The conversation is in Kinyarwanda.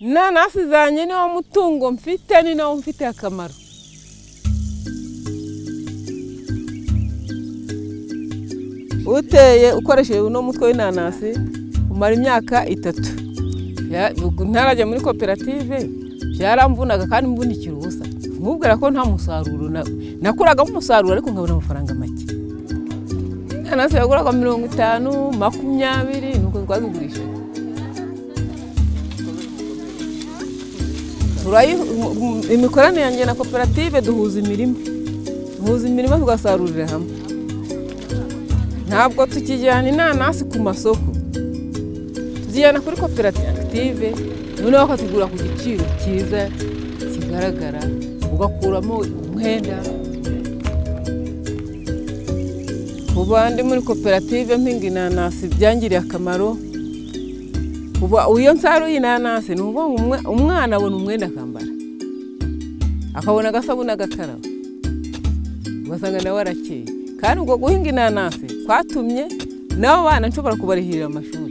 inanasi zanjye niwo mutungo mfite ni nawo mfite akamaro uteye ukoresheje uno mutwe w'inanasi umara imyaka itatu ntarajya muri koperative byaramvunaga kandi mvunikira ubusa nkubwira ko nta musaruro nakuragamo umusaruro ariko nkabona amafaranga make inanasi yaguraga mirongo itanu makumyabiri nuko twazigurisha imikoranire yanjye na koperative duhuza imirima duhuza imirima tugasarurira hamwe ntabwo tukijyana inanasi ku masoko tuzijyana kuri koperative noneho bakatugura ku giciro cyiza kigaragara ugakuramo umwenda ubu ndi muri koperative mpinga inanasi byangiriye akamaro ubu iyo nsaruye inanasi ni ukuvuga umwana abona umwenda akambara akabona agasabune agakaraba ugasanga nawe arakeye kandi ubwo guhinga inanasi kwatumye n'abo bana nshobora kubarihirira amashuri